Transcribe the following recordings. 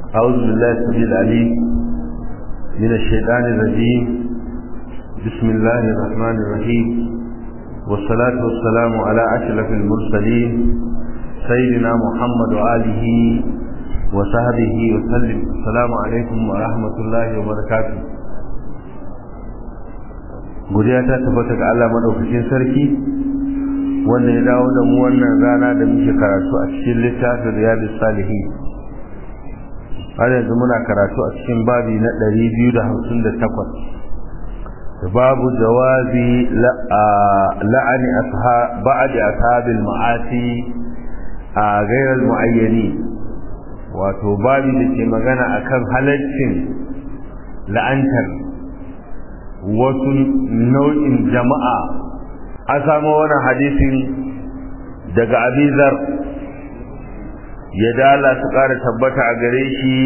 أعوذ بالله السميع العليم من الشيطان الرجيم بسم الله الرحمن الرحيم والصلاة والسلام على أشرف المرسلين سيدنا محمد وآله وصحبه وسلم السلام عليكم ورحمة الله وبركاته godiya ta tabbata ga Allah madaukakin sarki wanda ya dawo da mu wannan rana da muke karatu a cikin littafin riyadus salihin har yanzu muna karatu a cikin babi na 258 babu jawazi la'ani ba'adi ashabil ma'asi a gairar mu'ayyani wato babi da ke magana akan halaccin la'antar wasu nau'in jama'a an samu wani hadisin daga abizar ya dala su ƙara tabbata a gare shi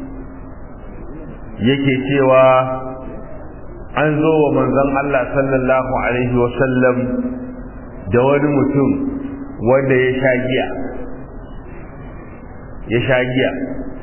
yake cewa an zo wa manzon Allah sallallahu alaihi wasallam da wani mutum wanda ya sha giya ya sha giya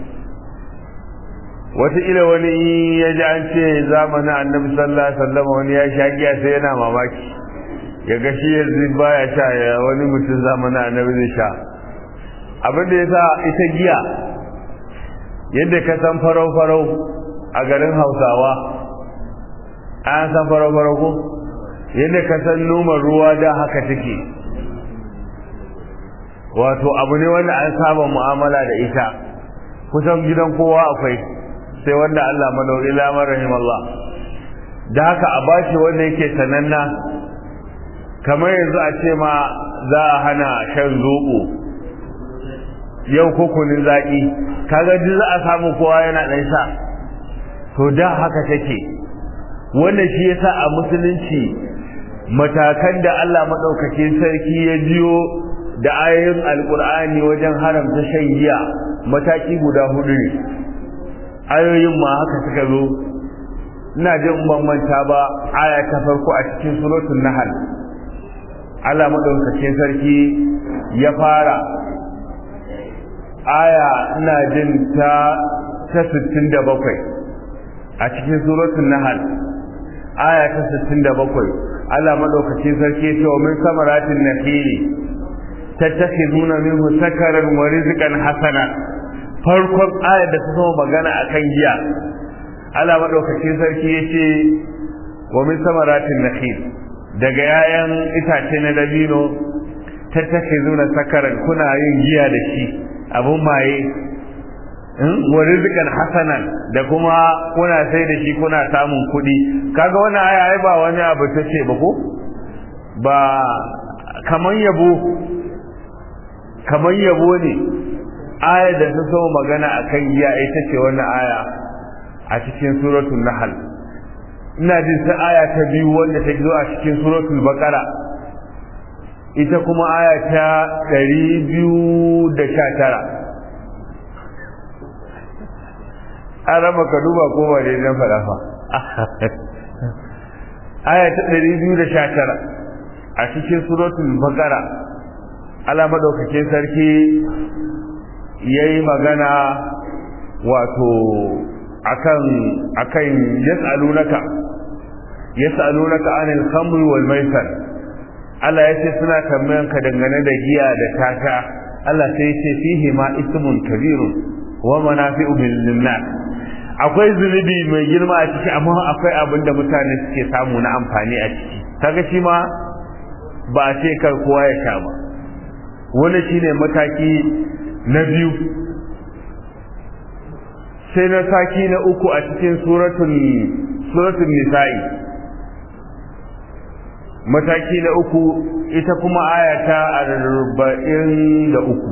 wataƙila wani ya ji an ce zamanin annabi sallallahu alaihi wasallam wani ya sha giya sai yana mamaki ya ga shi yanzu baya sha ya wani mutum zamanin annabi zai sha abin da ya sa ita giya yadda ka san farau-farau a garin hausawa an san farau-farau ko yadda ka san noman ruwa da haka take wato abu ne wanda an saba mu'amala da ita kusan gidan kowa akwai sai wanda Allah madauri lamar rahimallah da haka a bashi wanda yake sananna kamar yanzu a ce ma za a hana shan zoɓo yau ko kunin zaƙi kaga duk za a samu kowa yana ɗan sha to da haka take wannan shi yasa a musulunci matakan da Allah maɗaukakin sarki ya biyo da ayoyin alƙur'ani wajen haramta shan giya mataki guda hudu ne ayoyin ma haka suka zo ina jin ban manta ba aya ta farko a cikin suratul nahl Allah maɗaukakin sarki ya fara aya ina jin ta ta 67 a cikin suratul nahl aya ta 67 Allah madaukakin sarki ya ce wa min samaratin nakhili tattakhizuna minhu sakaran wa rizqan hasana farkon aya da ta zama magana akan giya Allah madaukakin sarki ya ce wa min samaratin nakhil daga yayan itace na dabino tattakhizuna sakaran kuna yin giya da shi abun maye wa rizqan hasanan da kuma kuna sai da shi kuna samun kuɗi kaga wannan aya ai ba wani abu ta ce ba ko ba kaman yabo kaman yabo ne aya da ta so magana akan giya ita ce wannan aya a cikin suratul nahl ina jin sai aya ta biyu wanda ta zo a cikin suratul baqara ita kuma aya ta 219 an raba ka duba ko ba dai nan fara fa aya ta 219 a cikin suratul baqara Allah madaukakin sarki yayi magana wato akan akan yas'alunaka yas'alunaka anil khamri wal maisar Allah ya ce suna tambayan ka dangane da giya da tata Allah sai ya ce fihi ma ismun kabirun wa manafi'u lin nas akwai zunubi mai girma a ciki amma akwai abin da mutane suke samu na amfani a ciki kaga shi ma ba a ce kar kowa ya sha ba wani shine mataki na biyu sai na saki na uku a cikin suratul suratul nisa'i mataki na uku ita kuma aya ta arba'in da uku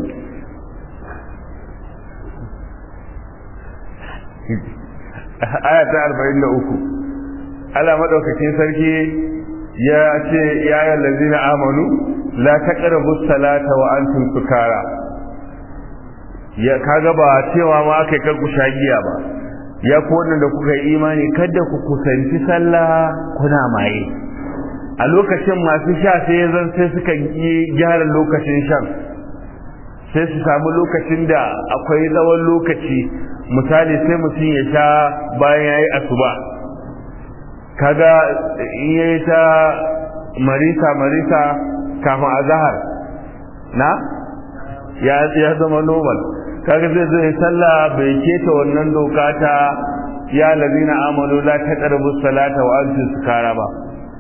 aya ta arba'in da uku Allah maɗaukakin sarki ya ce ya yi lalzina amanu la taqrabu salata wa antum sukara ya kaga ba cewa ma aka kar ku shagiya ba ya ku da kuka yi imani kada ku kusanci sallah kuna maye a lokacin masu sha sai zan sai suka yi gyara lokacin shan sai su samu lokacin da akwai tsawon lokaci misali sai mutum ya sha bayan ya yi asuba kaga in ya yi ta marisa marisa kafin azahar na ya zama normal kaga zai zo ya sallah bai keta wannan doka ta ya lazina amalu la taqrabu salata wa antum sukara ba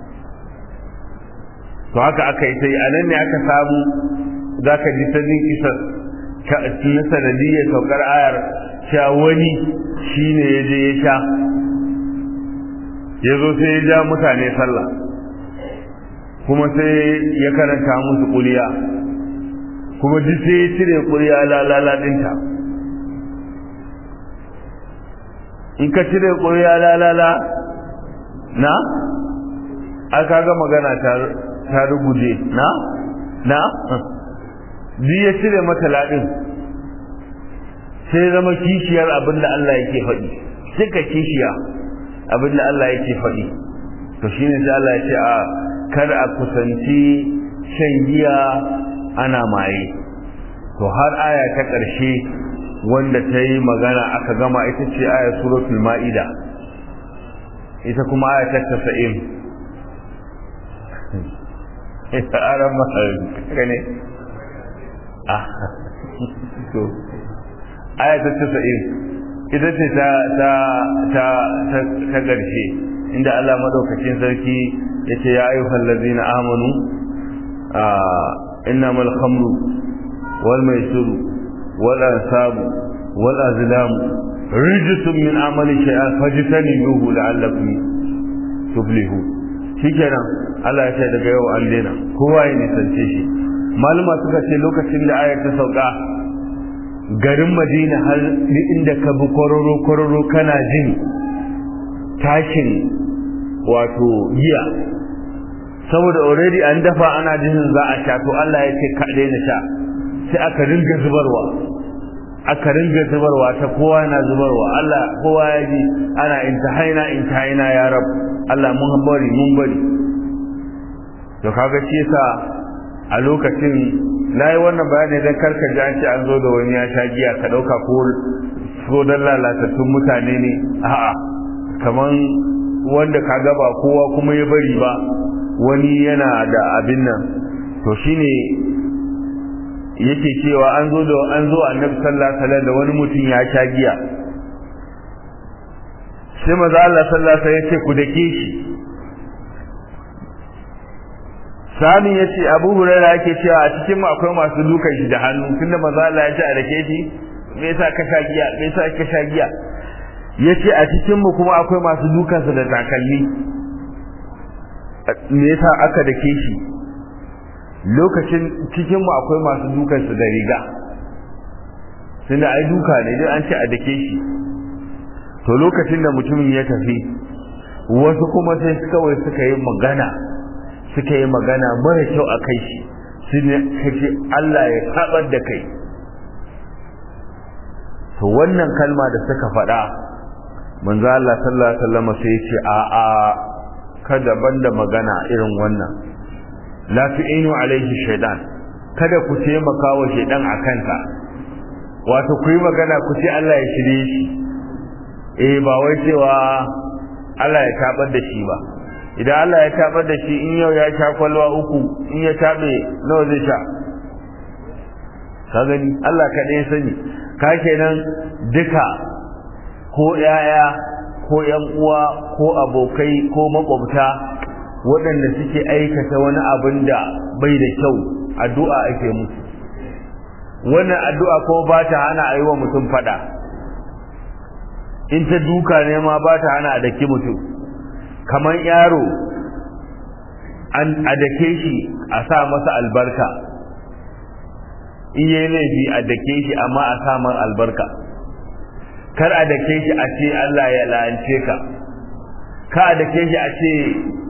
to haka aka yi sai anan ne aka samu zaka ji sanin kisar na sanadiyyar saukar ayar cewa wani shine ya je ya sha ya zo sai ya ja mutane sallah kuma sai ya karanta musu kuliya kuma duk sai ya cire kuliya lalala dinta in ka cire kuliya lalala na aka ga magana ta ruguje na na duk ya cire mata ladin sai zama kishiyar abinda Allah yake faɗi duka kishiya abinda Allah yake faɗi to shine sai Allah ya ce a kar a kusanci shan giya ana maye to har aya ta ƙarshe wanda ta yi magana aka gama ita ce aya suratul ma'ida ita kuma aya ta tasa'in ita aran mahaifi ne ah to aya ta tasa'in ita ce ta ta ta ta ƙarshe inda Allah madaukakin sarki yace ya ayyuhal ladzina amanu innamal khamru wal maisiru wal ansabu wal azlam rijsun min amali shay'an fajtanibuhu la'allakum tuflihun shikenan Allah ya ce daga yau an daina kowa ya nisance shi maluma suka ce lokacin da ayar ta sauka garin Madina har inda ka bi kororo kororo kana jin tashin wato giya saboda already an dafa ana jinin za a sha to Allah ya ce ka daina sha sai aka ringa zubarwa aka ringa zubarwa ta kowa yana zubarwa Allah kowa ya ji ana intahaina intahaina ya rab Allah mun bari mun bari to kaga shi yasa a lokacin nayi wannan bayani dan karka ji an ce an zo da wani ya sha giya ka dauka ko ko dan lalatattun mutane ne a'a kaman wanda ka ga ba kowa kuma ya bari ba wani yana da abin nan to shine yake cewa an zo da an zo annabi sallallahu alaihi wasallam da wani mutum ya sha giya sai maza Allah sallallahu alaihi wasallam ya ce ku dake shi sani ya ce abu huraira yake cewa a cikin mu akwai masu dukan shi da hannu tunda maza Allah ya ce a dake shi me yasa ka sha giya me yasa ka sha giya yace a cikin mu kuma akwai masu dukan sa da takalmi me yasa aka dake shi lokacin cikin mu akwai masu dukan su da riga tunda ai duka ne dai an ce a dake shi to lokacin da mutumin ya tafi wasu kuma sai kawai suka yi magana suka yi magana mara kyau a kai shi su ne kace Allah ya kabar da kai to wannan kalma da suka faɗa manzo Allah sallallahu alaihi wasallam sai ya ce a a kada banda magana irin wannan la tu'inu alaihi shaytan kada ku taimaka wa shaytan akan ka wato ku yi magana ku ce Allah ya shirye shi eh ba wai cewa Allah ya tabar da shi ba idan Allah ya tabar da shi in yau ya sha kwalwa uku in ya tabe nawa zai sha ka gani Allah kaɗai sani ka kenan duka ko yaya ko yan uwa ko abokai ko makwabta waɗanda suke aikata wani abin da bai da kyau addu'a ake musu wannan addu'a ko ba ta hana a yi wa mutum fada in ta duka ne ma ba ta hana a daki mutum kamar yaro an a dake shi a sa masa albarka in yi laifi a dake shi amma a sa man albarka kar a dake shi a ce Allah ya la'ance ka ka a dake shi a ce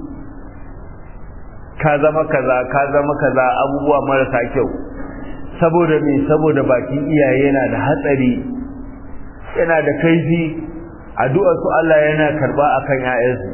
ka zama kaza ka zama kaza abubuwa marasa kyau saboda me saboda bakin iyaye yana da hatsari yana da kaifi addu'ar su Allah yana karba akan ƴaƴansu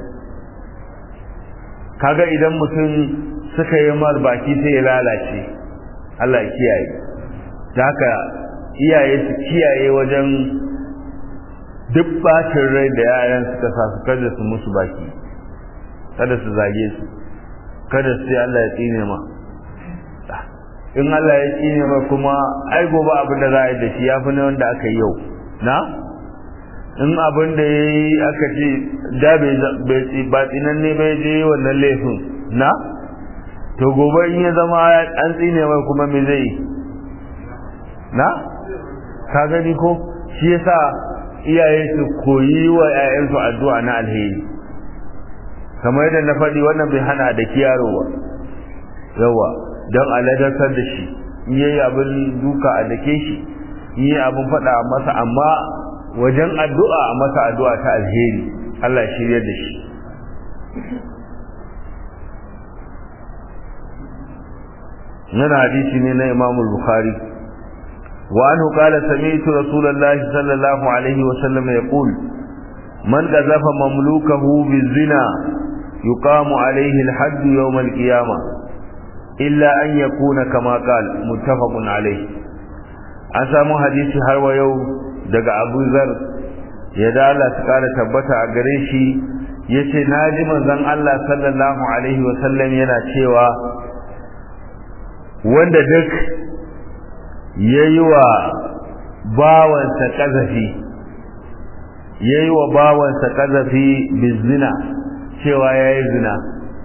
kaga idan mutum suka yi mar baki sai ya lalace Allah ya kiyaye da haka iyaye su kiyaye wajen duk bacin rai da yaran suka sa su kada su musu baki kada su zage su kada su sai Allah ya tsine ma in Allah ya tsine ma kuma ai gobe abin da za a yi da shi ya fi na wanda aka yi yau na in abin da ya yi aka ce da ba tsinan ne bai je wannan laifin na to gobe in ya zama an tsine mai kuma me zai na ka gani ko shi yasa iyaye su koyi wa 'ya'yansu addu'a na alheri kamar yadda na faɗi wannan bai hana da kiyaro ba yawa don aladartar da shi in yayi abin duka a dake shi in yi abin faɗa masa amma wajen addu'a a masa addu'a ta alheri Allah shirya da shi nan hadisi ne na Imam Bukhari wa anhu qala sami'tu Rasulullah sallallahu alaihi wa sallam yaqul man qazafa mamlukahu bizina yuqamu alaihi al-hadd yawm al-qiyamah illa an yakuna kama qala muttafaqun alaihi an samu hadisi har wa yau daga Abu Zar ya dala su kara tabbata a gare shi yace naji manzon Allah sallallahu alaihi wa sallam yana cewa wanda duk yayi wa bawansa kazafi yayi wa bawansa kazafi bizina cewa yayi zina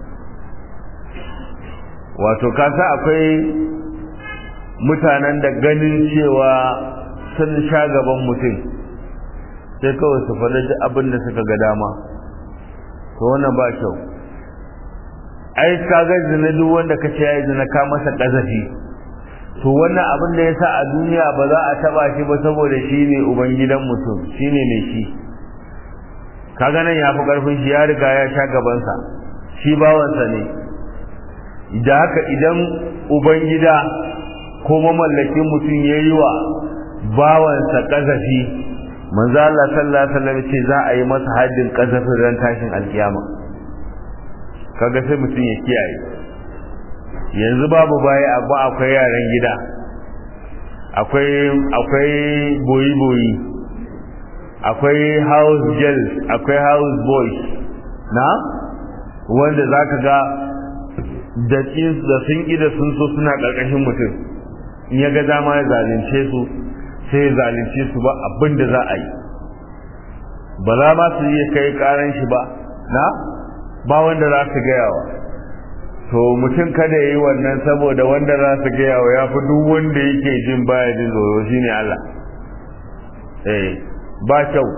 wato kasa akwai mutanen da ganin cewa sun sha gaban mutum sai kawai su faɗi duk abin da suka ga dama to wannan ba kyau ai ka ga zina duk wanda ka ce yayi zina ka masa kazafi to wannan abin da yasa a duniya ba za a taba shi ba saboda shi ne ubangidan mutum shine ne shi kaga nan ya fi karfin shi ya riga ya sha gabansa shi bawansa ne da haka idan ubangida ko mamallakin mutum ya yi wa bawansa kazafi manzo Allah sallallahu alaihi wasallam ce za a yi masa haddin kazafin ran tashin alkiyama kaga sai mutum ya kiyaye yanzu babu baya abu akwai yaran gida akwai akwai boyi boyi akwai house girls akwai house boys na wanda zaka ga da sun ƙi da sun so suna ƙarƙashin mutum in ya ga dama ya zalunce su sai ya zalunce su ba abin da za a yi ba za ma su iya kai ƙaran shi ba na ba wanda za su gayawa to mutum kada ya yi wannan saboda wanda za su gayawa ya fi duk wanda yake jin baya jin tsoro shi ne Allah eh ba kyau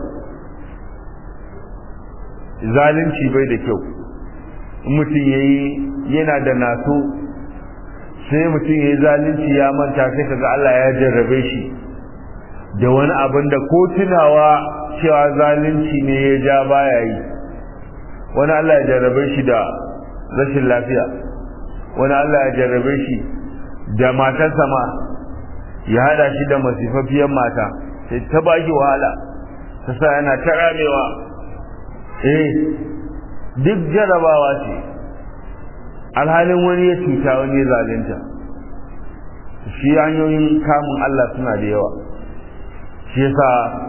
zalunci bai da kyau mutum ya yi yana da naso sai mutum ya yi zalunci ya manta sai kaga Allah ya jarrabe shi da wani abin da ko tunawa cewa zalunci ne ya ja baya yi wani Allah ya jarrabe shi da rashin lafiya wani Allah ya jarrabe shi da matarsa ma ya hada shi da masifafiyar mata sai ta baki wahala ta sa yana ta ramewa eh duk jarabawa ce alhalin wani ya cuta wani ya zalunta shi hanyoyin kamun Allah suna da yawa shi yasa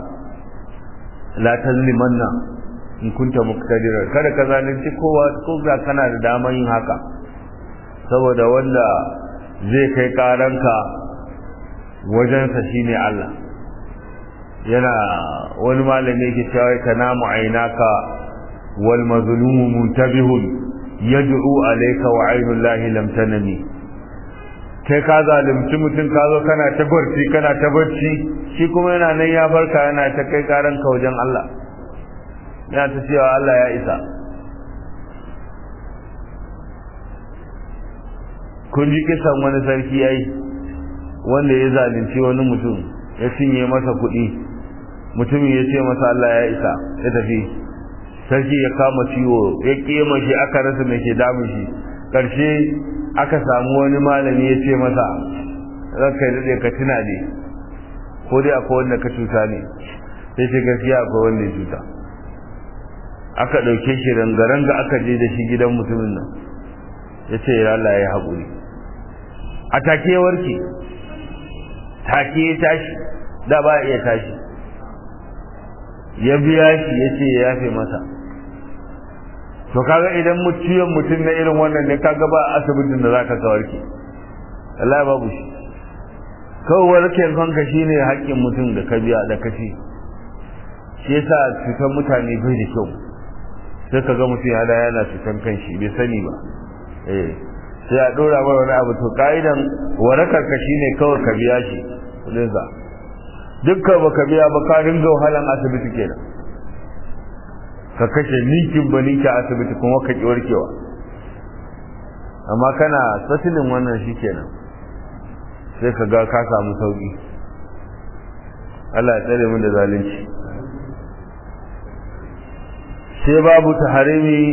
la tazlimanna in kunta muqtadiran kada ka zalunci kowa ko ga kana da damar yin haka saboda wanda zai kai karanka wajensa shine Allah yana wani malami yake cewa tanamu ainaka wal mazlumu muntabihun yad'u alayka wa aynullahi lam tanami kai ka zalunci mutum ka zo kana ta barci kana ta barci shi kuma yana nan ya farka yana ta kai karan ka wajen Allah yana ta cewa Allah ya isa kun ji kisan wani sarki ai wanda ya zalunci wani mutum ya cinye masa kuɗi mutumin ya ce masa Allah ya isa ya tafi sarki ya kama ciwo ya kema shi aka rasa mai ke damun shi karshe aka samu wani malami ya ce masa ranka ya daɗe ka tuna ne ko dai akwai wanda ka cuta ne sai ce gaskiya akwai wanda ya cuta aka ɗauke shi rangaranga aka je da shi gidan mutumin nan ya ce ya Allah ya haƙuri a take warke take ya tashi da ba iya tashi ya biya shi ya ce ya yafe masa to kaga idan mutuyan mutum na irin wannan ne kaga ba asibitin da zaka ka warke Allah babu shi kawai warken kanka shine haƙƙin mutum da ka biya da kashi shi yasa cutar mutane bai da kyau sai ka ga mutum ya da yana cutar kanshi bai sani ba eh sai a dora mai wani abu to ka'idan warakar ka shine kawai ka biya shi kudin sa dukkan baka biya ba ka dinga wahalan asibiti kenan ka kashe ninkin ba ninki asibiti kuma ka ki warkewa amma kana satilin wannan shi kenan sai ka ga ka samu sauki Allah ya tsare mu da zalunci sai babu taharimi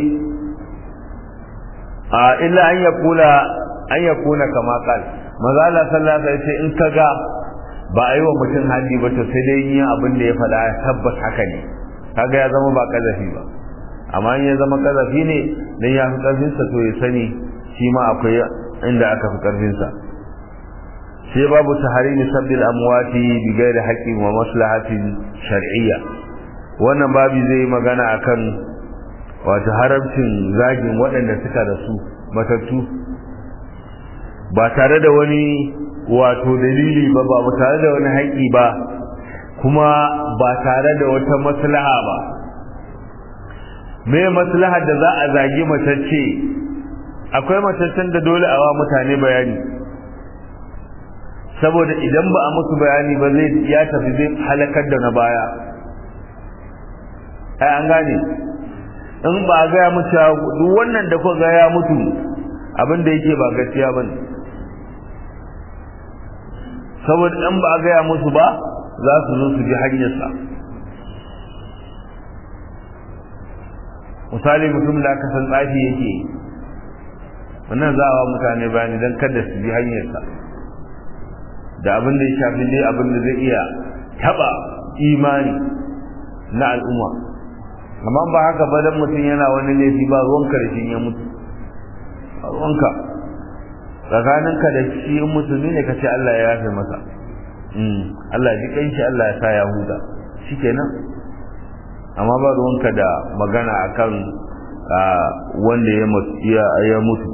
a illa an ya kula an ya kuna kama kal maza Allah sallallahu alaihi wasallam in kaga ba a yi wa mutum haddi ba to sai dai yin abin da ya faɗa ya tabbas haka ne kaga ya zama ba kazafi ba amma in ya zama kazafi ne dan ya fi karfin sa to ya sani shi ma akwai inda aka fi karfin sa sai babu taharimi sabbil amwati bi ghairi haqqin wa maslahatin shar'iyya wannan babi zai magana akan wato haramcin zagin waɗanda suka rasu matattu ba tare da wani wato dalili ba ba tare da wani haƙƙi ba kuma ba tare da wata maslaha ba me maslahar da za a zagi matacce akwai mataccen da dole a wa mutane bayani saboda idan ba a musu bayani ba zai ya tafi zai halakar da na baya ai an gane in ba a gaya mu cewa duk wannan da kuka ga ya mutu abin da yake ba gaskiya bane saboda in ba a gaya musu ba za su zo su ji hanyarsa misali mutum da aka san tsafi yake wannan za a wa mutane bayani don kada su ji hanyarsa da abin da ya shafi dai abin da zai iya taba imani na al'umma amma ba haka ba dan mutum yana wani laifi ba ruwanka da shi ya mutu ruwanka tsakaninka da shi in musulmi ne ka ce Allah ya yafe masa Allah ji kanshi Allah ya sa ya huda shikenan amma ba ruwanka da magana akan wanda ya mutu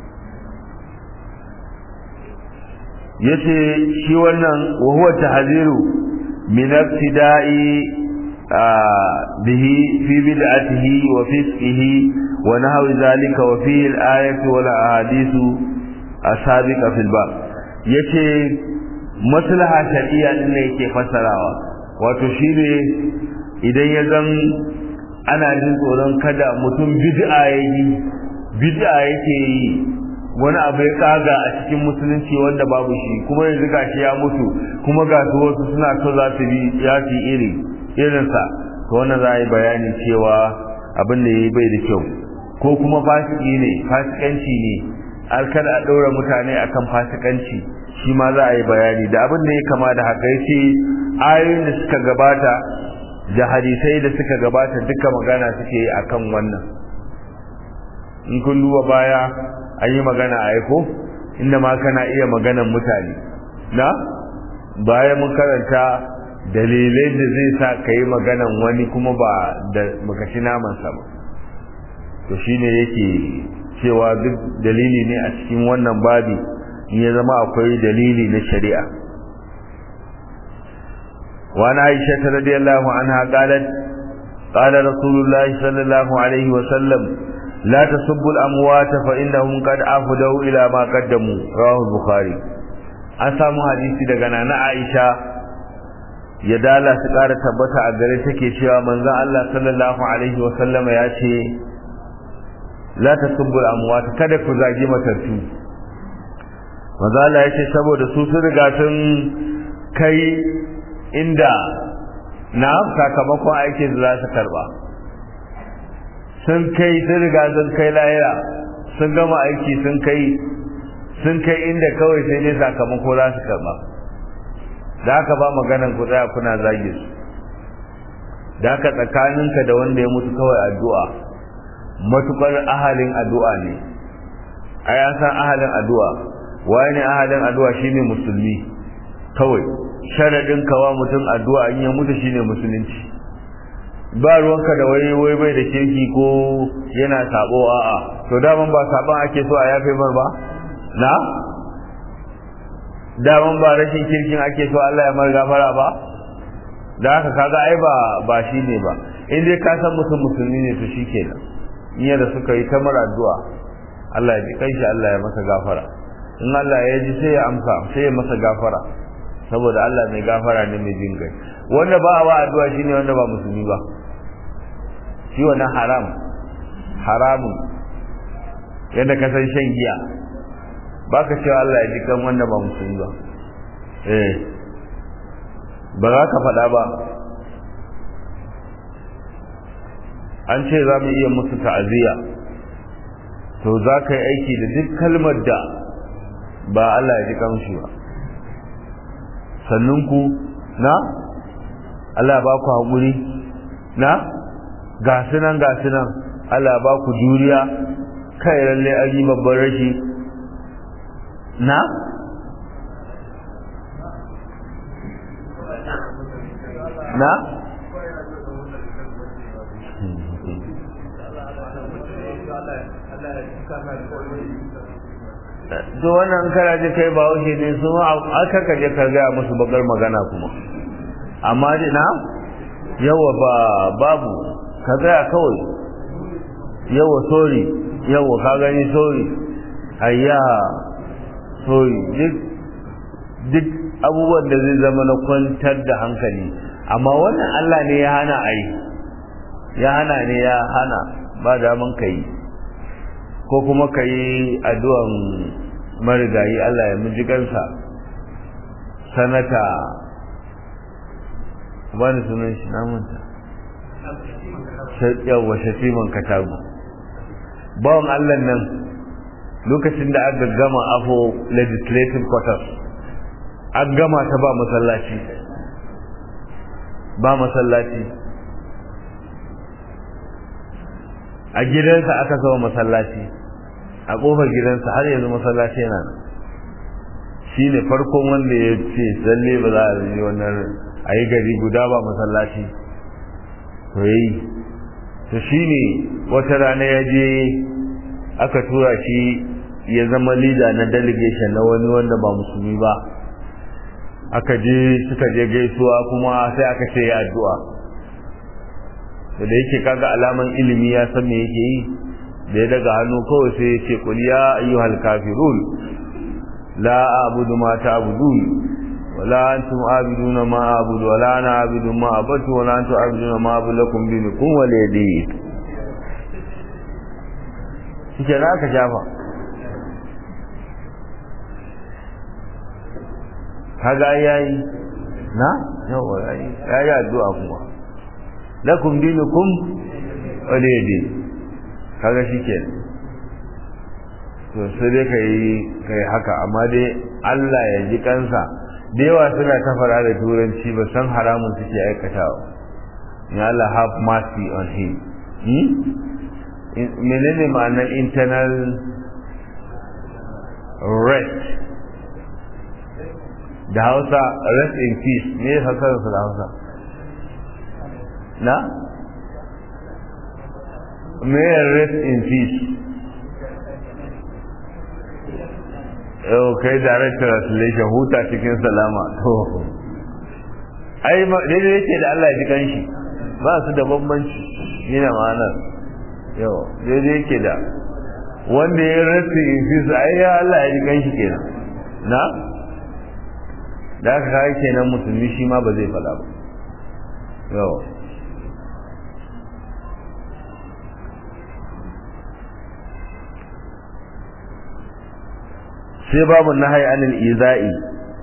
yace shi wannan wa huwa tahziru min ibtida'i bihi fi bid'atihi wa fisqihi wa nahwi zalika wa fihi al-ayatu wal ahadithu asabiqa fil bab yace maslaha shar'iyya din ne yake fasarawa wato shine idan ya zan ana jin tsoron kada mutum bid'a yayi bid'a yake yi wani abu ya kaga a cikin musulunci wanda babu shi kuma yanzu gashi ya mutu kuma ga su wasu suna so za su bi ya fi iri irinsa to wannan za a yi bayani cewa abin da ya yi bai da kyau ko kuma fasiki ne fasikanci ne har kada a ɗaura mutane akan fasikanci shi ma za a yi bayani da abin da ya kama da haka yace ayoyin da suka gabata da hadisai da suka gabata duka magana suke yi akan wannan in kun duba baya an yi magana a aiko inda ma kana iya maganan mutane na baya mun karanta dalilai da zai sa ka yi maganan wani kuma ba da makashi namansa ba to shine yake cewa duk dalili ne a cikin wannan babi in ya zama akwai dalili na shari'a وعن عائشة رضي الله عنها قالت قال رسول الله صلى الله عليه وسلم لا تسبوا الأموات فإنهم قد أفدوا إلى ما قدموا رواه البخاري an samu hadisi daga nana Aisha ya dala su ƙara tabbata a gare take cewa manzon Allah sallallahu alaihi wa sallama ya ce la tasubbul amwat kada ku zagi matattu manzon Allah ya ce saboda su sun riga sun kai inda na sakamakon aikin da za su karba sun kai sun riga sun kai layira sun gama aiki sun kai sun kai inda kawai sai dai sakamako za su karba da haka ba maganan ku tsaya kuna zage su da haka tsakaninka da wanda ya mutu kawai addu'a matukar ahalin addu'a ne a ya san ahalin addu'a waye ne ahalin addu'a shine musulmi kawai sharadin kawa mutum addu'a in ya mutu shine musulunci ba ruwanka da wai wai bai da kirki ko yana sabo a'a to daman ba saban ake so a yafe mar ba na daman ba rashin kirkin ake so Allah ya mar gafara ba da haka kaga ai ba ba shine ba in dai ka san mutum musulmi ne to shikenan in da suka yi ta mar addu'a Allah ya ji kai shi Allah ya masa gafara in Allah ya ji sai ya amsa sai ya masa gafara saboda Allah mai gafara ne mai jin kai wanda ba a wa addu'a shine wanda ba musulmi ba shi wannan haram haramun yadda ka san shan giya baka cewa Allah ya ji kan wanda ba musulmi ba eh ba za ka faɗa ba an ce za mu iya musu ta'aziyya to za ka yi aiki da duk kalmar da ba Allah ya ji kanshi ba sannan ku na Allah ba ku haƙuri na gasu nan gasu nan Allah ba ku juriya kai lalle an yi babban rashi na na to wannan kana je kai ba wuce ne su aka kaje ka ga musu bakar magana kuma amma dai na yawa ba babu ka tsaya kawai yawa sorry yawa ka gani sorry ayya sorry duk duk abubuwan da zai zama na kwantar da hankali amma wannan Allah ne ya hana a yi ya hana ne ya hana ba daman ka yi ko kuma ka yi addu'an marigayi Allah ya miji kansa sanata wani sunan shi namanta yawwa shatiman katagu bawan Allah nan lokacin da aka gama afo legislative quarters an gama ta ba masallaci ba masallaci a gidansa aka sama masallaci a kofar gidansa har yanzu masallaci yana nan shi ne farkon wanda ya ce tsalle ba za a yi wannan a yi gari guda ba masallaci to yi to shi ne wata rana ya je aka tura shi ya zama lida na delegation na wani wanda ba musulmi ba aka je suka je gaisuwa kuma sai aka ce ya addu'a da yake kaga alaman ilimi ya san me yake yi da ya daga hannu kawai sai ya ce kul ya ayyuhal kafirun la a'budu ma ta'budun wala antum a'buduna ma a'budu wala ana a'budu ma abatu wala antum a'buduna ma a'budu lakum dinukum waliyadi kike na ka shafa kaga yayi na yawa yayi yayi addu'a kuma lakum dinukum waliyadi kaga shikenan to sai dai kai kai haka amma dai Allah ya ji kansa da yawa suna ta fara da turanci ba san haramun suke aikatawa ya Allah have mercy on him hmm? menene ma'anar internal rest da hausa rest in peace me ya fasararsa da hausa na? me rest in peace yau kai direct translation huta cikin salama to ai daidai yake da Allah ya ji kanshi ba su da bambanci yana ma'anar yau daidai yake da wanda ya rest in peace ai ya Allah ya ji kanshi kenan na da aka kai kenan musulmi shi ma ba zai fada ba yau sai babu nahai anil iza'i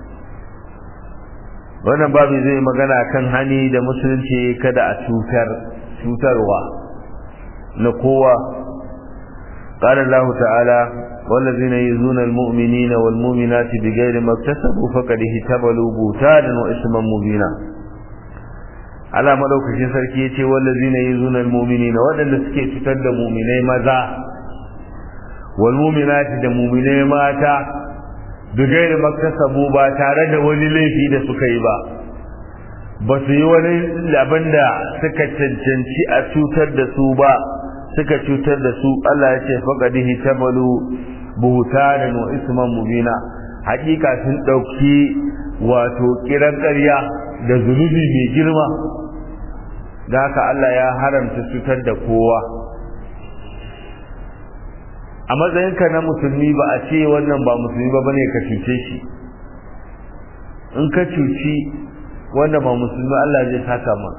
wannan babu zai magana kan hani da musulunci kada a cutar cutarwa na kowa قال الله تعالى والذين يزون المؤمنين والمؤمنات بغير ما اكتسبوا فقد اهتبلوا بوتانا واسما مبينا ala madaukakin sarki yace wallazina yuzuna almu'minina wadanda suke cutar da mu'minai maza wal mu'minati da mu'minai mata bigairi maktasabu ba tare da wani laifi da suka yi ba ba su yi wani abin da suka cancanci a cutar da su ba suka cutar da su Allah ya ce faqadihi tabalu buhtanan wa isman mubina hakika sun dauki wato kiran ƙarya da zunubi mai girma da haka Allah ya haramta cutar da kowa a matsayinka na musulmi ba a ce wannan ba musulmi ba bane ka cuce shi in ka cuci wanda ba musulmi Allah zai saka ma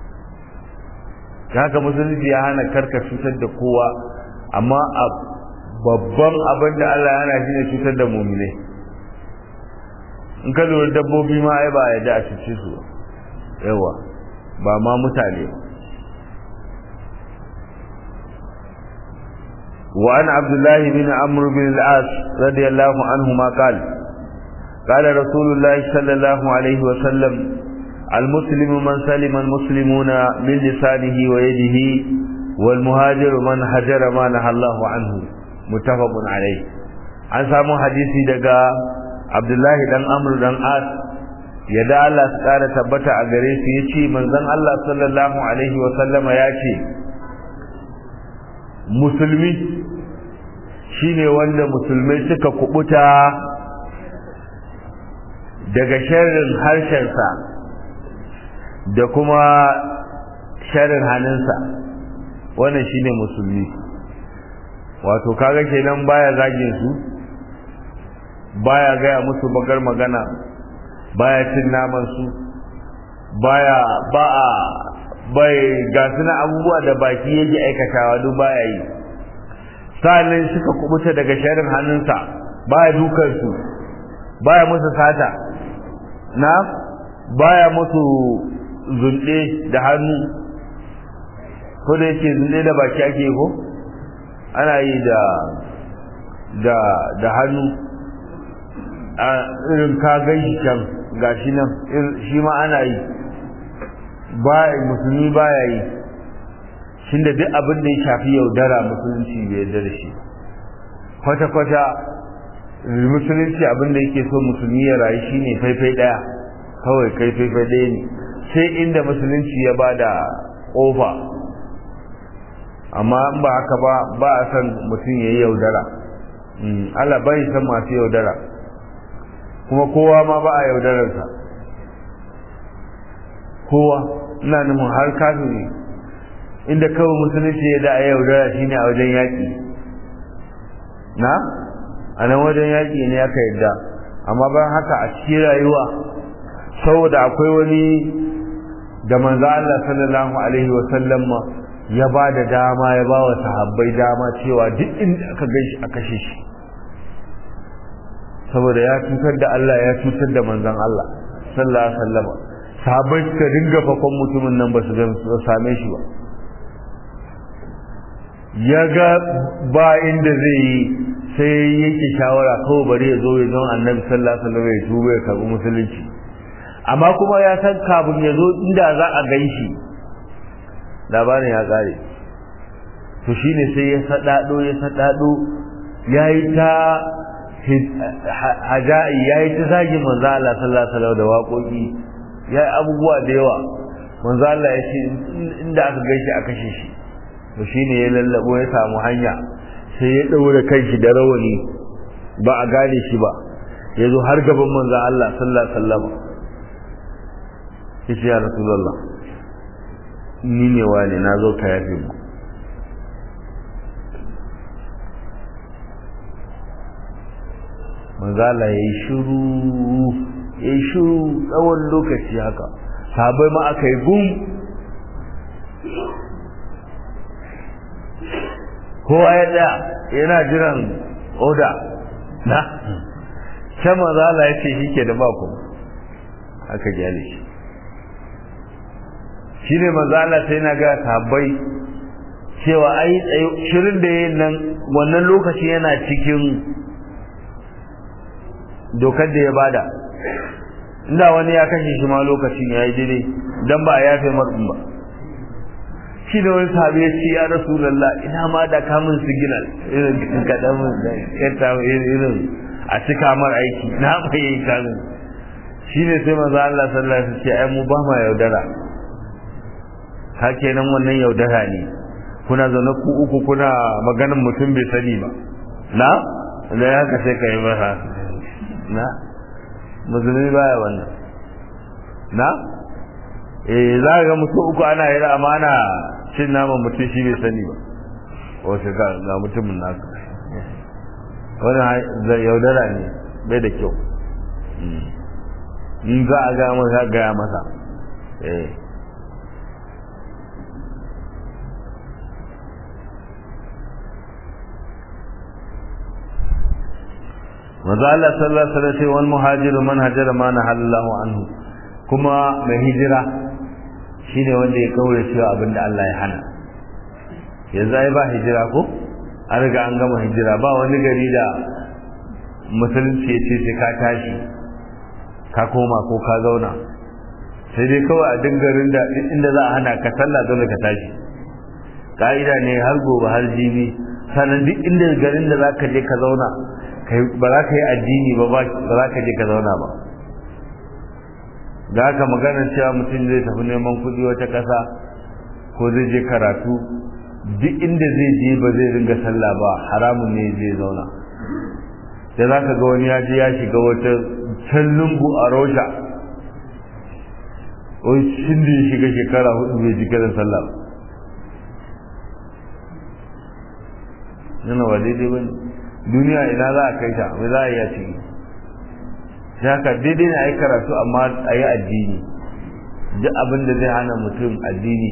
haka musulunci ya hana karka cutar da kowa amma a babban abin da Allah ya hana shi ne cutar da muminai in ka lura dabbobi ma ai ba a yadda a cuce su yawa ba ma mutane ba وعن عبد الله بن عمرو بن العاص رضي الله عنهما قال قال رسول الله صلى الله عليه وسلم المسلم من سلم المسلمون من لسانه ويده والمهاجر من هجر ما نهى الله عنه متفق عليه an samu hadisi daga Abdullahi dan Amr dan As yadda Allah su kara tabbata a gare su yace manzon Allah sallallahu alaihi wa sallama yace musulmi shine wanda musulmai suka kubuta daga sharrin harshensa da kuma sharrin hannunsa wannan shine musulmi wato kaga kenan baya zagin su baya gaya musu bagar magana baya cin naman su baya ba a bai ga suna abubuwa da baki yake aikatawa duk baya yi sa'annan suka kubuta daga sharrin hannunsa baya dukan su baya musu sata na baya musu zunde da hannu ko da yake zunde da baki ake ko ana yi da da da hannu a irin ka gaishe can gashi nan shi ma ana yi ba musulmi baya yi shin da duk abin da ya shafi yaudara musulunci bai yarda da shi kwata-kwata musulunci abin da yake so musulmi ya rayu shine faifai daya kawai kai faifai daya ne sai inda musulunci ya bada kofa amma in ba haka ba ba a san mutum ya yi yaudara Allah bai san masu yaudara kuma kowa ma ba a yaudararsa kowa ina nufin har kafiri inda kawai musulunci ya da a yaudara shine a wajen yaƙi na a nan wajen yaƙi ne aka yadda amma bayan haka a cikin rayuwa saboda akwai wani da manzo Allah sallallahu alaihi wa sallam ya ba da dama ya ba wa sahabbai dama cewa duk inda aka gaishe a kashe shi saboda ya cutar da Allah ya cutar da manzon Allah sallallahu alaihi wa sallam sahabbai suka dinga fakon mutumin nan ba su same shi ba ya ga ba inda zai yi sai yake shawara kawai bari ya zo ya zama annabi sallallahu alaihi wasallam ya tuba ya karbi musulunci amma kuma ya san kafin ya zo inda za a gan shi labarin ya kare to shine sai ya sadado ya sadado yayi ta haja'i yayi ta zagin manzo Allah sallallahu alaihi wasallam da waƙoƙi yayi abubuwa da yawa manzo Allah ya ce inda aka gaishe a kashe shi to shine ya lallabo ya samu hanya sai ya daure kanshi da rawani ba a gane shi ba yazo har gaban manzon Allah sallallahu alaihi wasallam yace ya rasulullah ni ne wani na zo ka yafe mu manzon Allah yayi shiru yayi shiru tsawon lokaci haka sabai ma aka yi gum kowa ya tsaya yana jiran oda na can maza Allah ya ce shi ke da ba kuma aka gyale shi shi ne maza Allah sai na ga tabbai cewa ai shirin da yin nan wannan lokaci yana cikin dokar da ya bada inda wani ya kashe shi ma lokacin ya yi daidai don ba a yafe marɗin ba shi da wani sahabi ya ce ya rasulallah ina ma da kamun signal irin kaɗan da yanta irin a cika mar aiki na bai kaga shi ne sai maza Allah sallallahu alaihi wasallam ce ai mu ba ma yaudara ka kenan wannan yaudara ne kuna zaune ku uku kuna maganin mutum bai sani ba na da ya ka sai ka yi masa na musulmi baya wannan na eh za ga mutum uku ana yi amma ana cin naman mutum shi bai sani ba wasu ga ga mutumin naka wannan yaudara ne bai da kyau in za a gaya masa gaya masa eh manzo Allah sallallahu alaihi wasallam wal muhajiru man hajara ma nahallahu anhu kuma mai hijira shine wanda ya kaure shi abinda Allah ya hana yanzu ai ba hijira ko an riga an gama hijira ba wani gari da musulunci ya ce sai ka tashi ka koma ko ka zauna sai dai kawai a dingarin da inda za a hana ka sallah dole ka tashi ka'ida ne har gobe har jibi sannan duk inda garin da za ka je ka zauna ba za ka yi addini ba ba za ka je ka zauna ba da haka magana cewa mutum zai tafi neman kuɗi wata ƙasa ko zai je karatu duk inda zai je ba zai ringa sallah ba haramun ne zai zauna da za ka ga wani ya je ya shiga wata can lungu a rosha wai shin da ya shiga shekara hudu bai ji kiran sallah ba nuna ba daidai ba ne duniya ina za a kai ta mai za a yi a ciki shi haka daidai na yi karatu amma a yi addini duk abin da zai hana mutum addini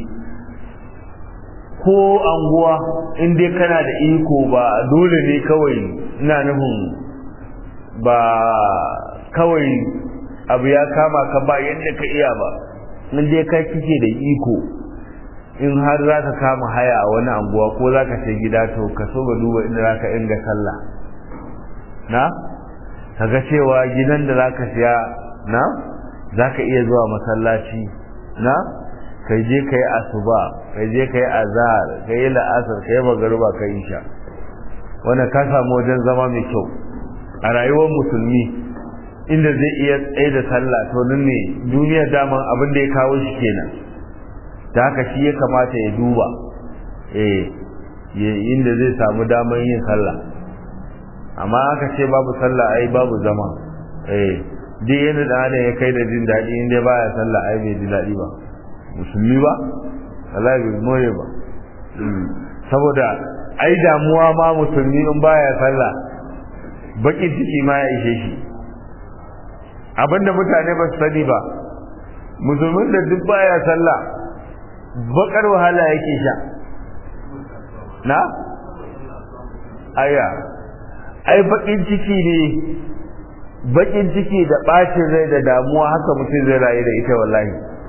ko anguwa in dai kana da iko ba dole ne kawai ina nufin ba kawai abu ya kama ka ba yadda ka iya ba in dai kai kike da iko in har za ka kama haya a wani anguwa ko za ka sai gida to ka so ga duba inda za ka inga sallah na ka ga cewa gidan da za ka siya na za ka iya zuwa masallaci na kai je ka yi asuba kai je ka yi azhar ka yi la'asar ka yi magaruba ka yi sha wanda ka samu wajen zama mai kyau a rayuwar musulmi inda zai iya tsaye da sallah to nan ne duniyar daman abin da ya kawo shi kenan da haka shi ya kamata ya duba eh inda zai samu damar yin sallah amma aka ce babu sallah ai babu zama eh duk yadda da adam ya kai da jin daɗi in dai baya sallah ai bai ji daɗi ba musulmi ba Allah bai more ba saboda ai damuwa ma musulmi in baya sallah bakin ciki ma ya ishe shi abinda mutane ba su sani ba musulmin da duk baya sallah bakar wahala yake sha na aya ai bakin ciki ne bakin ciki da bacin rai da damuwa haka mutum zai rayu da ita wallahi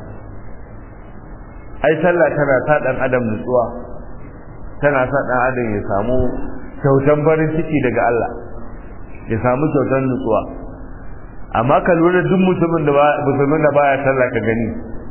ai sallah tana sa dan adam nutsuwa tana sa dan adam ya samu kyautan farin ciki daga Allah ya samu kyautan nutsuwa amma ka lura duk mutumin da musulmin da baya sallah ka gani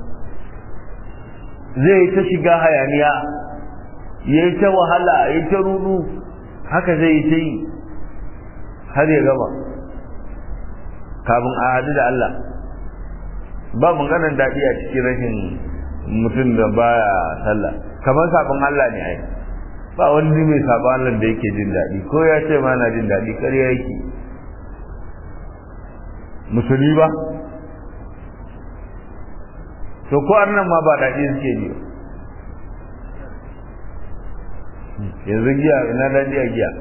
zai ta shiga hayaniya ya yi ta wahala ya ta rudu haka zai yi ta yi har ya gaba kafin a hadu da Allah ba maganar daɗi a cikin rashin mutum da baya sallah kamar sabon Allah ne ai ba wani mai sabon Allah da yake jin daɗi ko ya ce ma na jin daɗi ƙarya yake musulmi ba to ko annan ma ba daɗi suke ji yanzu giya ina daɗi a giya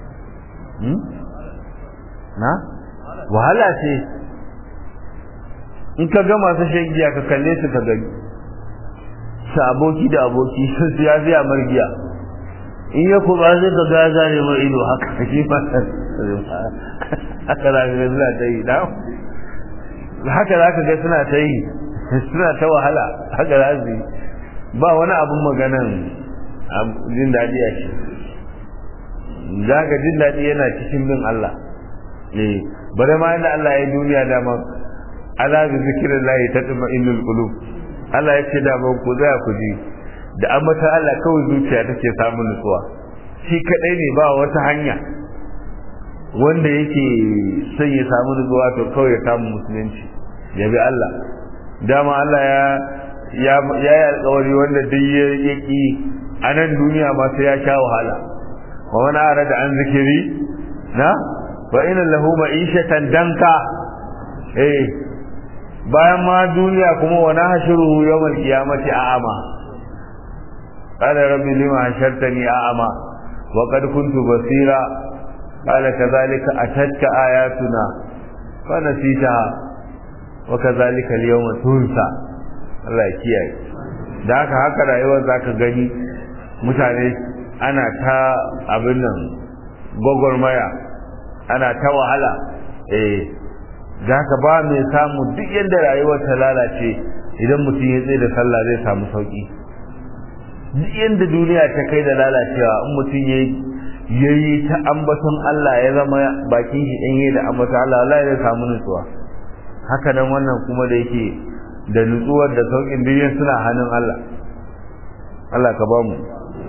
na wahala ce in ka ga masu shan giya ka kalle su ka gani su aboki da aboki sun siya siya margiya in ya kuma sai ka ga zare mai ido haka shi ba haka za ka ga suna ta yi na haka za ka ga suna ta yi suna ta wahala haka za su yi ba wani abin maganan jin daɗi a shi za ka jin daɗi yana cikin bin Allah ne bare ma inda Allah ya duniya dama ala bi zikrillahi tatma'innul qulub Allah ya ce da ban ku zaya ku ji da ambata Allah kawai zuciya take samun nutsuwa shi kadai ne ba wata hanya wanda yake son ya samu nutsuwa to kawai ya samu musulunci ya bi Allah dama Allah ya ya yi alkawari wanda duk ya yaki a nan duniya ma sai ya sha wahala wa wani ara da an zikiri na wa ina lahu ma'ishatan danka eh bayan ma duniya kuma wa nahshuruhu yawmal qiyamati a'ama qala rabbi lima hashartani a'ama wa qad kuntu basira qala kadhalika atatka ayatuna fa nasitaha wa kadhalika al-yawma tunsa Allah ya kiyaye da haka haka rayuwar zaka gani mutane ana ta abin nan gwagwarmaya ana ta wahala eh da haka ba mai samu duk yadda rayuwar ta lalace idan mutum ya tsaye da sallah zai samu sauki duk yadda duniya ta kai da lalacewa in mutum ya yi ta ambaton Allah ya zama bakin shi ɗanye da ambaton Allah Allah zai samu nutsuwa haka nan wannan kuma da yake da nutsuwar da sauƙin duniya suna hannun Allah Allah ka ba mu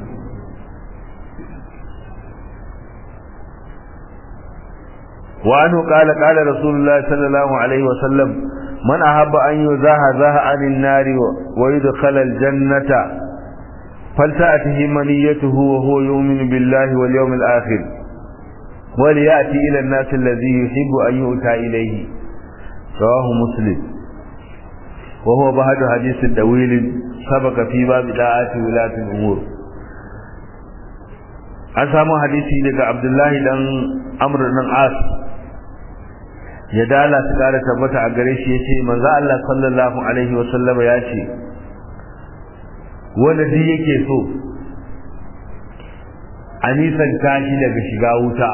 وعنه قال قال رسول الله صلى الله عليه وسلم من أحب أن يزاهزه عن النار ويدخل الجنة فلتأته منيته وهو يؤمن بالله واليوم الآخر وليأتي إلى الناس الذي يحب أن يؤتى إليه رواه مسلم وهو بعد حديث طويل سبق في باب دعاة ولاة الأمور an samu hadisi daga abdullahi dan amr dan as ya dala su kara tabbata a gare shi yace manzo Allah sallallahu alaihi wasallama ya ce wanda duk yake so a nisan tashi daga shiga wuta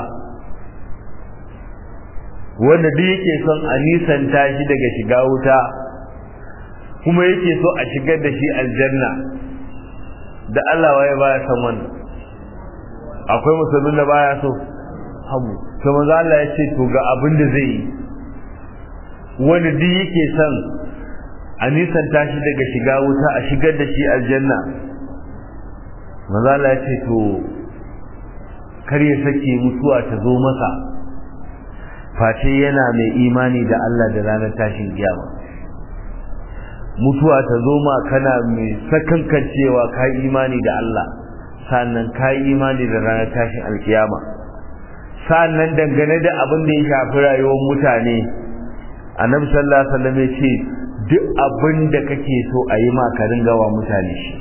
wanda duk yake son a nisan tashi daga shiga wuta kuma yake so a shigar da shi aljanna da Allah waye baya san wannan akwai musulmin da baya so hamu to manzo Allah ya ce to ga abin da zai yi wanda duk yake son a nisan tashi daga shiga wuta a shigar da shi aljanna manzo Allah ya ce to kar ya sake mutuwa ta zo masa face yana mai imani da Allah da ranar tashin kiyama mutuwa ta zo ma kana mai sakankancewa ka imani da Allah sannan ka yi imani da ranar tashin alkiyama sannan dangane da abin da ya shafi rayuwar mutane annabi sallallahu alaihi wasallam ya ce duk abin da kake so a yi ma ka ringa wa mutane shi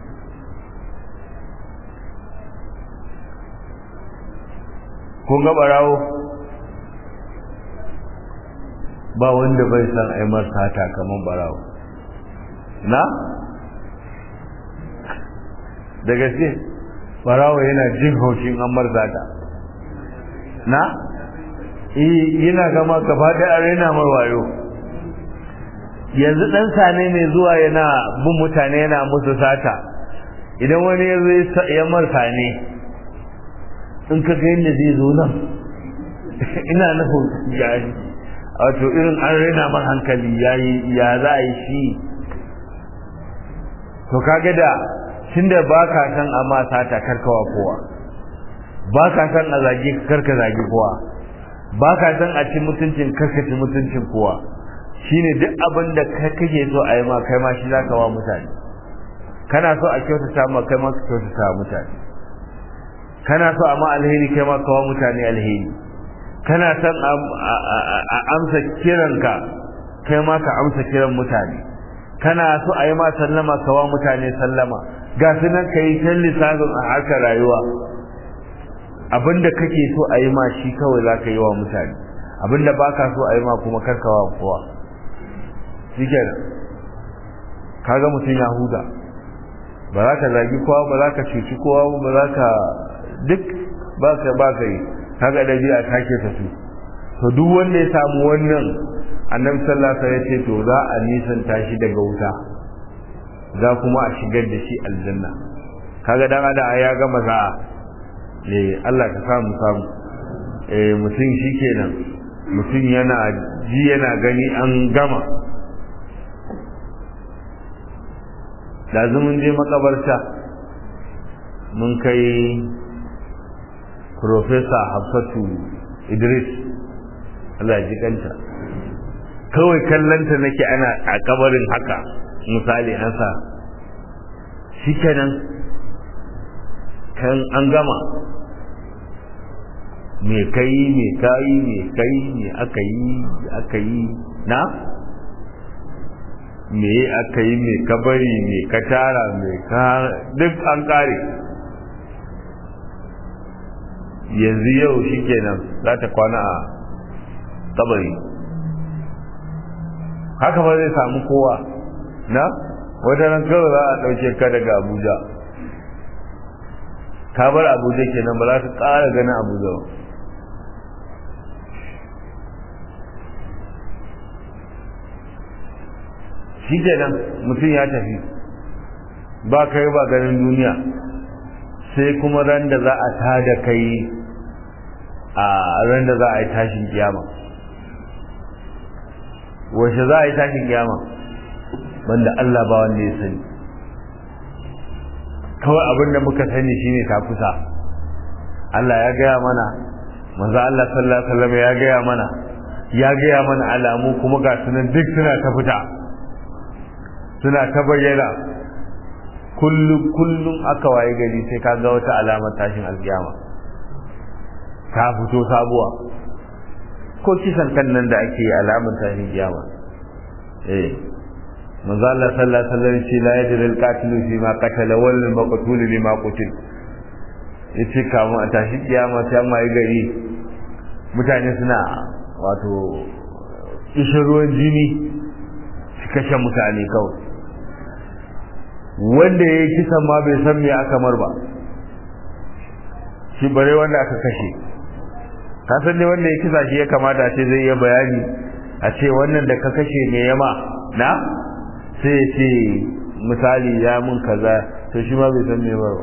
kun ga barawo ba wanda bai san ai sata kaman barawo na da gaske barawo yana jin haushin an marzata na yana gama gaba da arena mai wayo yanzu dan sane mai zuwa yana bin mutane yana musu sata idan wani ya zo ya marsa ne in ka ga yadda zai zo nan ina nufin yayi wato irin an rena man hankali yayi ya za a yi shi to kaga da tunda ba ka san a ma sata karkawa kowa ba ka san a zage karka zage kowa ba ka san a ci mutuncin karka ci mutuncin kowa shine duk abin da kake so a yi ma kai ma shi za ka wa mutane kana so a kyautata ma kai ma ka kyautata wa mutane kana so a ma alheri kai ma ka wa mutane alheri kana son a amsa kiranka kai ma ka amsa kiran mutane kana so a yi ma sallama ka wa mutane sallama ga su nan ka yi can lissafin a harkar rayuwa abinda kake so a yi ma shi kawai za ka yi wa mutane abinda ba ka so a yi ma kuma karkawa kowa shi kenan kaga mutum ya huda ba za ka zagi kowa ba za ka cuci kowa ba za ka duk ba ka ba ka yi kaga ɗabi'a ta ke ta su to duk wanda ya samu wannan annabi sallallahu alaihi wasallam ya ce to za a nisanta shi daga wuta za kuma a shigar da shi aljanna kaga dan ada ya gama za eh Allah ka samu samu eh mutum shikenan mutum yana ji yana gani an gama da mun je makabarta mun kai professor Hafsatu idris Allah ji kanta kawai kallanta nake ana a kabarin haka misali an sa shi kenan kan an gama me kai me kai me kai me aka yi aka yi na me aka yi me kabari me ka tara me ka duk an kare yanzu yau shi kenan za ta kwana a kabari haka ba zai samu kowa na wata ran kawai za a ɗauke ka daga abuja ka bar abuja kenan ba za ka ƙara ganin abuja ba shi kenan mutum ya tafi ba kai ba ganin duniya sai kuma ran da za a tada kai a ran da za a yi tashin kiyama wace za a yi tashin kiyama banda Allah ba wanda ya sani kawai abin da muka sani shine ta kusa Allah ya gaya mana manzo Allah sallallahu alaihi wasallam ya gaya mana ya gaya mana alamu kuma ga sunan duk suna ta fita suna ta bayyana kullum kullum aka waye gari sai ka ga wata alamar tashin alkiyama ta fito sabuwa ko kisan kan nan da ake yi alamar tashin kiyama eh manzo Allah sallallahu alaihi wasallam ce la yadri al-qatil fi ma qatala wal maqtul lima qutil yace kamu a tashi kiyama sai mai gari mutane suna wato ishin ruwan jini su kashe mutane kawai wanda ya yi kisan ma bai san me aka mar ba shi bare wanda aka kashe ka san ne wanda ya kisa shi ya kamata a ce zai iya bayani a ce wannan da ka kashe ne yama na sai ya ce misali ya mun kaza to shi ma bai san me ba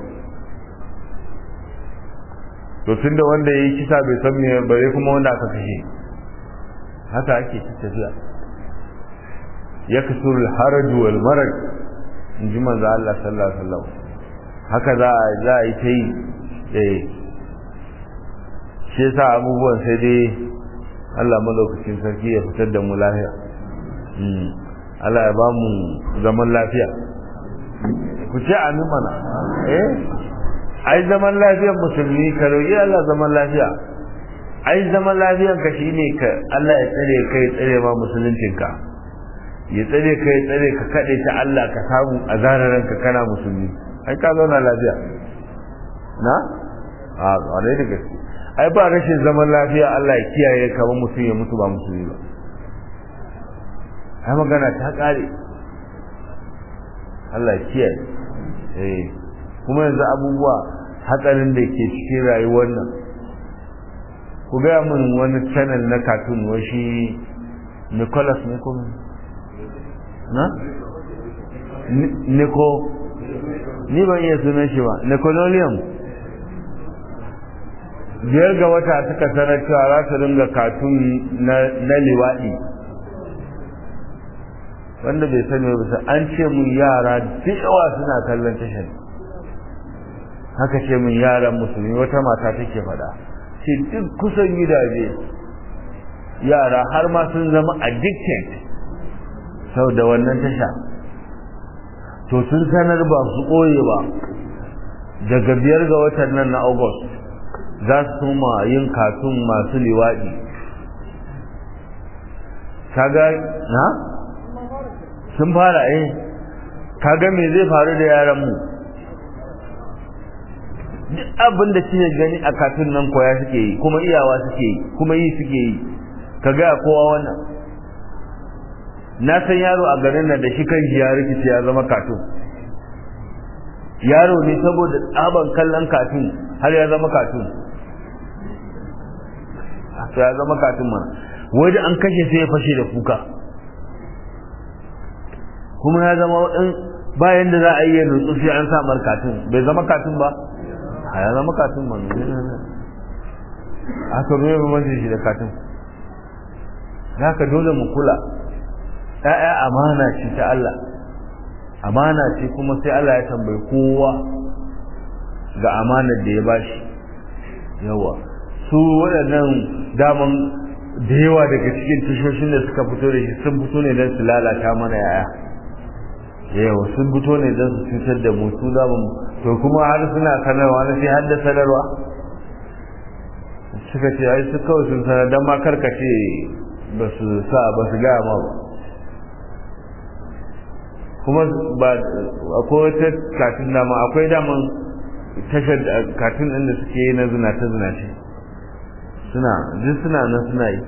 to tunda wanda ya yi kisa bai san me bare kuma wanda aka kashe haka ake tafiya ya kasur haraj wal maraj in ji manzo Allah sallallahu alaihi wasallam haka za a za a yi ta yi eh shi yasa abubuwan sai dai Allah madaukakin sarki ya fitar da mu lafiya Allah ya ba mu zaman lafiya ku ce amin mana eh ai zaman lafiyar musulmi ka roƙi Allah zaman lafiya ai zaman lafiyar ka shine ka Allah ya tsare ka ya tsare ma musuluncinka ya tsare ka ya tsare ka kaɗe ta Allah ka samu a ranka kana musulmi ai ka zauna lafiya na a ƙwarai da gaske ai ba rashin zaman lafiya Allah ya kiyaye ka mutum ya mutu ba musulmi ba ai magana ta ƙare Allah ya kiyaye eh kuma yanzu abubuwa hatsarin da ke cikin rayuwar nan ku gaya min wani channel na cartoon wa shi Nicholas ne kuma na? Niko ni ban iya sunan shi ba Nicololium biyar ga wata suka sanar cewa za su ringa katun na liwaɗi wanda bai sani ba an ce mun yara duk yawa suna kallon tashar haka ce mun yaran musulmi wata mata take faɗa ce duk kusan gidaje yara har ma sun zama addicted sau da wannan tasha to sun sanar ba su ɓoye ba daga biyar ga watan nan na august za su ma yin katun masu liwaɗi kaga na sun fara eh kaga me zai faru da yaran mu duk abin da kike gani a katun nan koya suke yi kuma iyawa suke yi kuma yi suke yi kaga kowa wannan na san yaro a garin nan da shi kan ya rikice ya zama katun yaro ne saboda tsaban kallon katun har ya zama katun to ya zama katun mana waje an kashe sai ya fashe da kuka kuma ya zama in bayan da za a yi nutsu sai an sa mar katun bai zama katun ba a ya zama katun mana aka ruwa bambanci shi da katun za ka dole mu kula ‘ya'ya amana ce ta Allah amana ce kuma sai Allah ya tambayi kowa ga amanar da ya bashi yawa su waɗannan daman da yawa daga cikin tashoshin da suka fito da shi sun fito ne don su lalata mana yaya yawa sun fito ne don su cutar da mu su zamu to kuma har suna sanarwa na sai har da sanarwa suka ce ai su kawai sun sanar don ma karkace ba su sa ba su gaya ma ba kuma ba akwai wata katin dama akwai daman tashar katin ɗin da suke yi na zinace zinace suna duk suna nan suna yi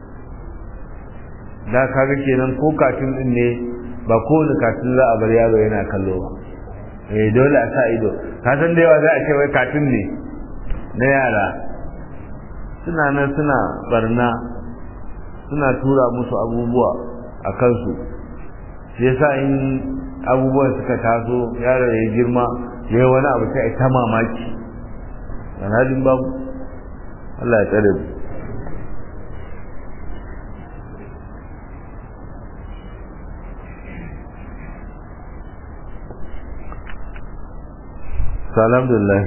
da kaga kenan ko katin ɗin ne ba kowane katin za a bar yaro yana kallo ba eh dole a sa ido ka san da yawa za a ce wai katin ne na yara suna nan suna barna suna tura musu abubuwa a kansu shi yasa in abubuwan suka taso yaro ya girma ya yi wani abu sai ta mamaki alhalin babu Allah ya tsare mu alhamdulillah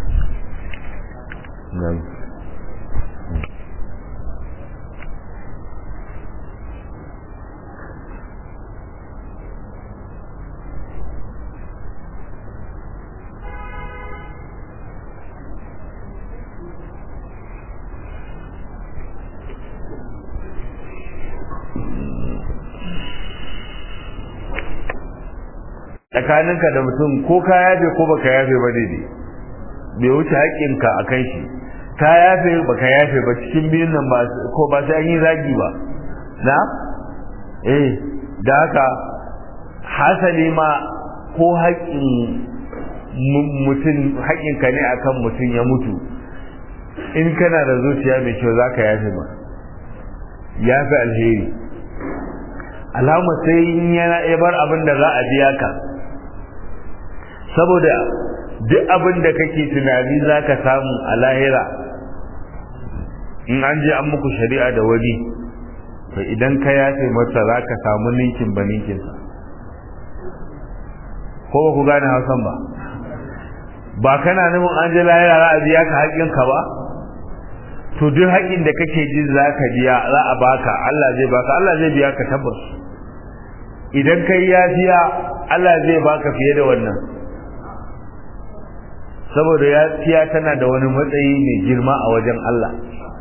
tsakaninka da mutum ko ka yafe ko baka yafe ba daidai bai wuce haƙƙinka a kan shi ka yafe baka yafe ba cikin biyun nan ba ko ba sai an yi zagi ba na eh da haka hasali ma ko haƙƙin mutum haƙƙinka ne akan mutum ya mutu in kana da zuciya mai kyau za ka yafe ba yafe alheri alama sai in yana bar abin da za a biya ka saboda duk abin da kake tunani za ka samu a lahira in an je an muku shari'a da wani to idan ka yafe masa za ka samu ninkin ba ninkinsa ko ba ku gane hausan ba ba kana nufin an je lahira za a biya ka haƙƙinka ba to duk haƙƙin da kake jin za ka biya za a baka Allah zai baka Allah zai biya ka tabbas idan kai yafiya Allah zai baka fiye da wannan saboda yafiya tana da wani matsayi mai girma a wajen Allah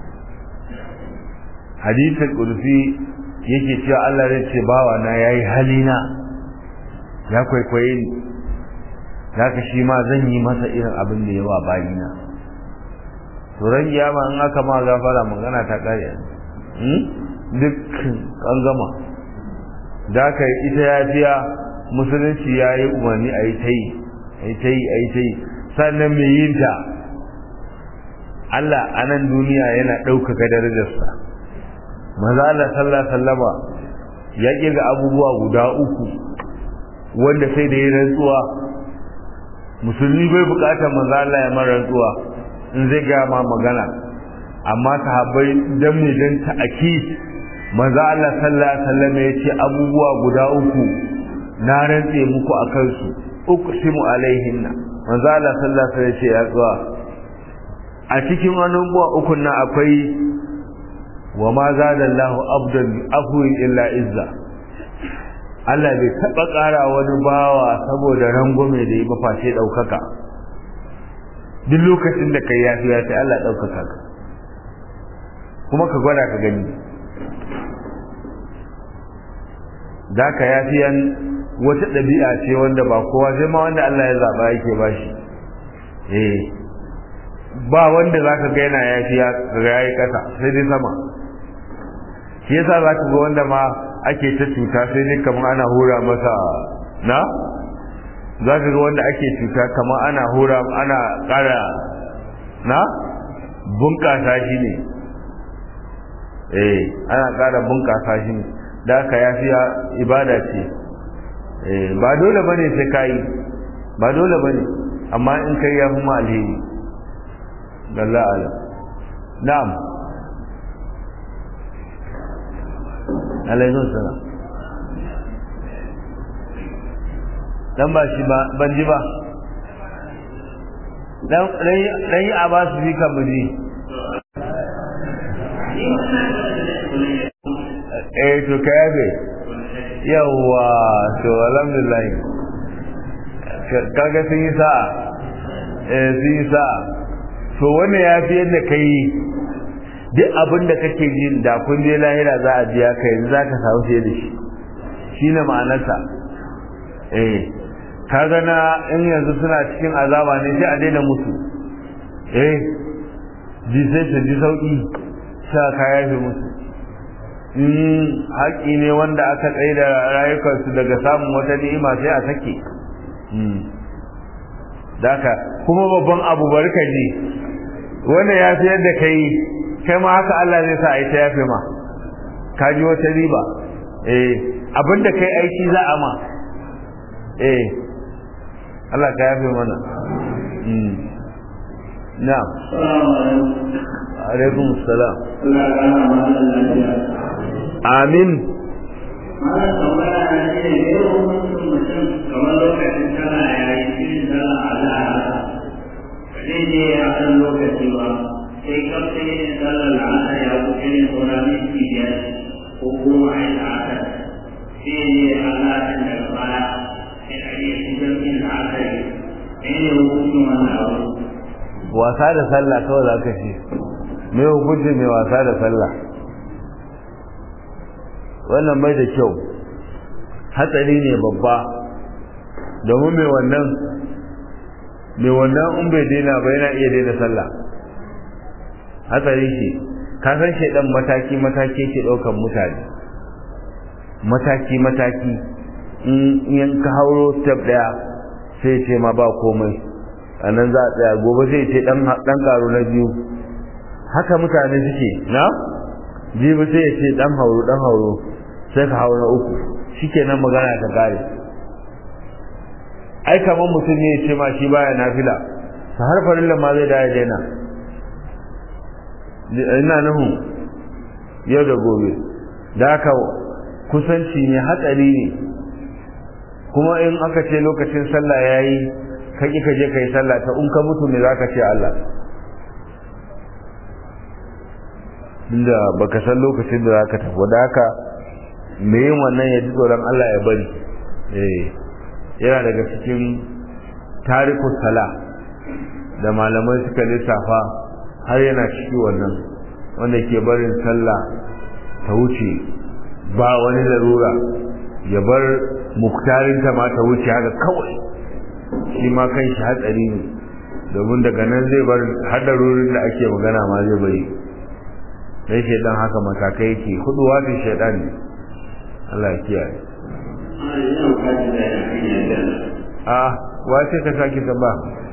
hadisul qudsi yake cewa Allah zai ce bawa na yayi halina ya kwaikwaye ni zaka shi ma zan yi masa irin abin da yawa bayina to ran kiyama in aka ma gafara magana ta kare duk an gama da ka ita yafiya musulunci ya yi umarni a yi ta yi a yi ta yi a yi ta yi sannan mai yin ta Allah a nan duniya yana ɗaukaka darajarsa maza Allah sallallahu sallama ya ƙirga abubuwa guda uku wanda sai da ya rantsuwa musulmi bai buƙatar maza Allah ya mara rantsuwa in zai gaya ma magana amma sahabbai dan ne dan ta'akid manzo Allah sallallahu alaihi wasallam ya ce abubuwa guda uku na rantse muku akan su uqsimu alaihinna manzo Allah sallallahu alaihi wasallam ya ce ya zuwa a cikin abubuwa uku nan akwai wa ma zada Allah abdan afwi illa izza Allah bai taba ƙara wani bawa saboda rangume da yi ba face daukaka duk lokacin da kai yafi ya sai Allah daukaka ka kuma ka gwada ka gani da ka yafiyan wata ɗabi'a ce wanda ba kowa sai ma wanda Allah ya zaɓa yake ba shi eh ba wanda za ka ga yana yafiya ga yayi ƙasa sai dai sama shi yasa za ka ga wanda ma ake ta cuta sai dai kamar ana hura masa na za ka ga wanda ake cuta kamar ana hura ana ƙara na bunƙasa shi ne eh ana ƙara bunƙasa shi ne da aka yafiya ibada ce eh ba dole bane sai kai ba dole bane amma in kai ya fi ma alheri dalla ala na'am alaikum salam dan ba shi ba ban ji ba dan dan yi a ba su bi kan mu ji eh to ka yafe yawwa to alhamdulillah kaga sun yi sa'a eh sun yi sa'a to wannan ya fi yadda ka yi duk abin da kake jin da kun je lahira za a biya ka yanzu za ka samu fiye da shi shi ne ma'anarsa eh ka gana in yanzu suna cikin azaba ne sai a daina musu eh ji sai su ji sauƙi sa ka yafe musu in haƙi ne wanda aka tsaye da rayukansu daga samun wata ni'ima sai a sake daka kuma babban abu bari ka ji wannan ya fi yadda ka yi kai ma haka Allah zai sa a yi ta yafe ma ka ji wata riba eh abinda kai aiki za a ma eh Allah ka yafe mana na'am alaikum salam amin Malam tambaya na shi ne ne hukuncin mutum kamar lokacin tana yayi irin tana al'ada zai je a kan lokaci ba sai kafin yin sallar la'asar ya kusa yin saura minti biyar ko goma a yi la'asar sai ya je a la'asar daga baya sai a yi shigar yin la'asar ne ne hukuncin wannan abu. wasa da sallah kawai za ka ce me hukuncin mai wasa da sallah wannan bai da kyau hatsari ne babba domin mai wannan mai wannan in bai daina ba yana iya daina sallah hatsari shi ka san shaidan mataki mataki ke daukan mutane mataki mataki in ka hauro step daya sai ce ma ba komai a nan za a tsaya gobe sai ce dan karo na biyu haka mutane suke na jibi sai ya ce dan hauro dan hauro sai ka hauro na uku shikenan magana ta kare ai kamar mutum ne ya ce ma shi baya nafila ta har farilla ma zai daya daina ina nuhu yau da gobe da haka kusanci ne hatsari ne kuma in aka ce lokacin sallah ya yi ka ƙi ka je ka yi sallah ta in ka mutu ne za ka ce Allah inda baka san lokacin da za ka tafi da haka mai yin wannan ya ji tsoron Allah ya bari eh yana daga cikin tarikus sala da malamai suka lissafa har yana ciki wannan wanda ke barin sallah ta wuce ba wani larura ya bar muktarinta ma ta wuce haka kawai shi ma kan shi hatsari ne domin daga nan zai bar hadarorin da ake magana ma zai bari sai shaidan haka matakai yake hudu wani shaidan ne Allah ya kiyaye a wace ka sake ta ba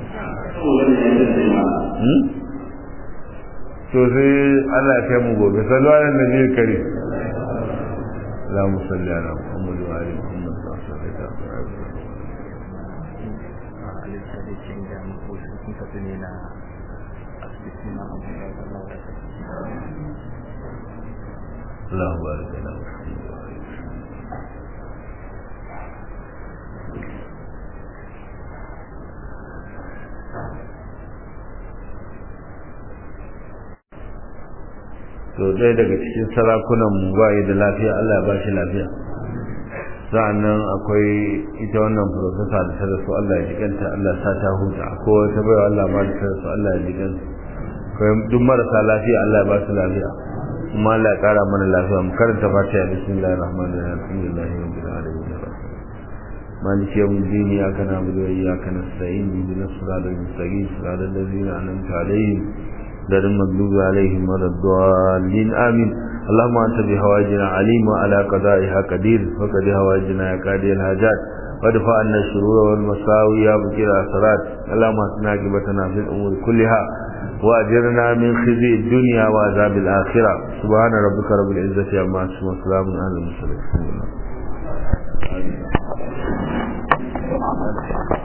to sai Allah ya kai mu gobe sallu ala nabi kare اللهم صل على محمد وعلى محمد اللهم بارك على محمد وعلى to ɗaya daga cikin sarakunan mu ba da lafiya Allah ba shi lafiya sa'annan akwai ita wannan profesa da ta rasu Allah ya jikanta Allah sa ta huta akwai wata baiwa Allah ma da ta rasu Allah ya jikanta akwai duk marasa lafiya Allah ya ba su lafiya kuma Allah ya kara mana lafiya mu karanta fatiha bismillahir rahmanir rahim alhamdulillahi rabbil alamin مالك يوم الدين إياك نعبد وإياك نستعين اهدنا الصراط المستقيم صراط الذين أنعمت عليهم غير المغضوب عليهم ولا الضالين آمين اللهم أنت بهواجنا عليم وعلى قضائها قدير وقد هواجنا يا قاضي الحاجات وادفع عنا الشرور والمساوي يا بكير الأسرات اللهم أسنا عاقبتنا في الأمور كلها وأجرنا من خزي الدنيا وعذاب الآخرة سبحان ربك رب العزة عما يصفون وسلام على المرسلين